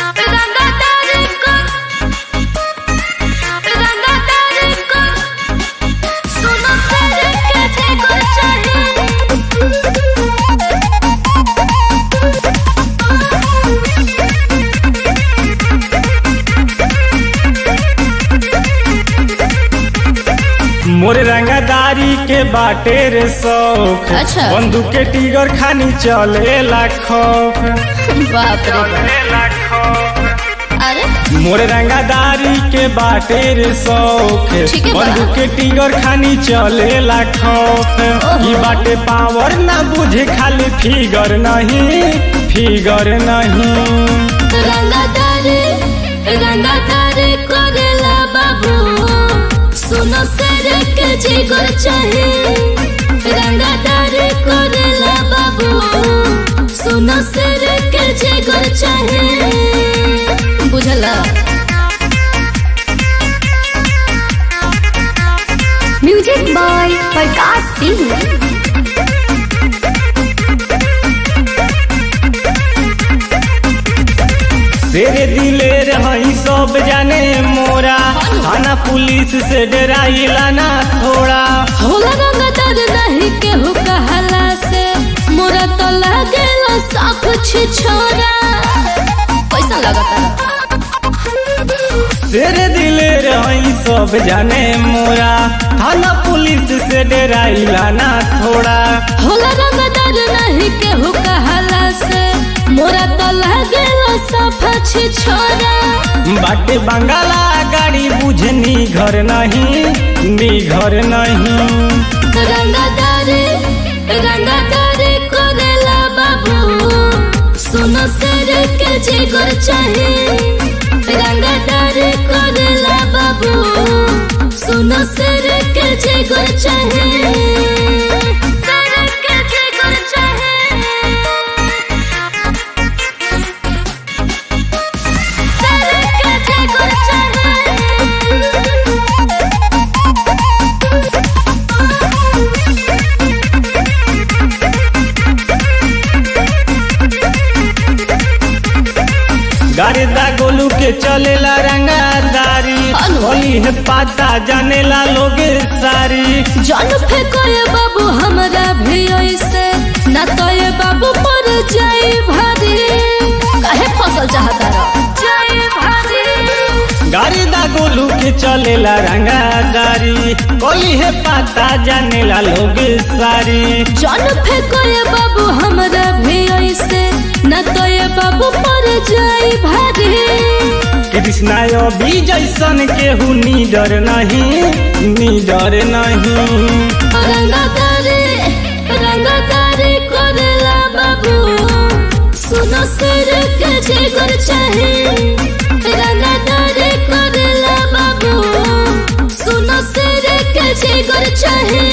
मोर रंगदारी के बाटे रे शौक अच्छा। बंदूक के टिगर खानी चले खौफ बाप रे बाप अरे मोर रंगदारी के बाटे रे शौक ठीक है बा। बंदूक के टिगर खानी चले खौफ ओहो। ई बाटे पावर ना बुझे खाली फिगर नहीं फिगर नहीं रंगादारे रंगादारे करेला बाबू सुनो सर के जिगर चाहे रंगादारे करेला बाबू सुनो सर के जिगर चाहे बुझला म्यूजिक बाय प्रकाश सिंह तेरे दिले रही सब जाने मोरा थाना पुलिस से डराइला ना थोड़ा होला रंगदार नहीं केहू कहला से मोरा तो लागेला सब कुछ छोरा कैसा लगता तेरे दिले रही सब जाने मोरा थाना पुलिस से डराइला ना थोड़ा होला रंगदार नहीं केहू कहला से मोरा तो लागेला सब कुछ छोरा बाटे बंगाला गाड़ी बुझनी घर नहीं नी घर नहीं रंगदार रंगदार करेला बाबू सुनो सर के जिगर चाहे रंगदार करेला बाबू सुनो सर के जिगर चाहे सर के जिगर चाहे सर के जिगर गारिदा गोलू के चलेला रंगादारी हेलो। होली है पाता जानेला लोगे सारी जान फेंको ये बाबू हमरा भी ऐसे ना तो ये बाबू पर जाए भारी काहे फसल चाहता रहो जाए भारी गारिदा गोलू के चलेला रंगादारी कोली है पाता जानेला लोगे सारी जान फेंको ये बाबू हमरा भी ऐसे ना तो ये बाबू पर जाए भारी कृष्णा अभी जैसन केहू नीडर नहीं नीडर नहीं रंगदारे रंगदारे करेला बाबू सुनो सर के जिगर चाहे रंगदारे करेला बाबू सुनो सर के जिगर चाहे